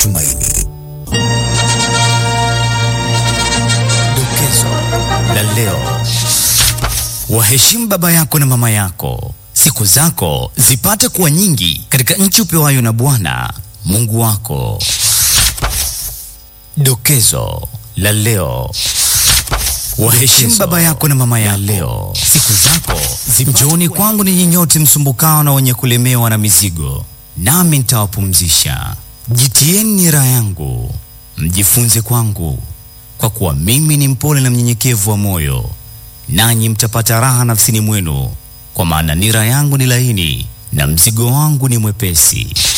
matumaini. Dokezo la leo: waheshimu baba yako na mama yako, siku zako zipate kuwa nyingi katika nchi upewayo na Bwana Mungu wako. Dokezo la leo: waheshimu baba yako na mama yako leo, siku zako Njooni kwangu ninyi nyote msumbukao na wenye kulemewa na mizigo, nami nitawapumzisha. Jitieni nira yangu, mjifunze kwangu, kwa kuwa mimi ni mpole na mnyenyekevu wa moyo, nanyi mtapata raha nafsini mwenu, kwa maana nira yangu ni laini na mzigo wangu ni mwepesi.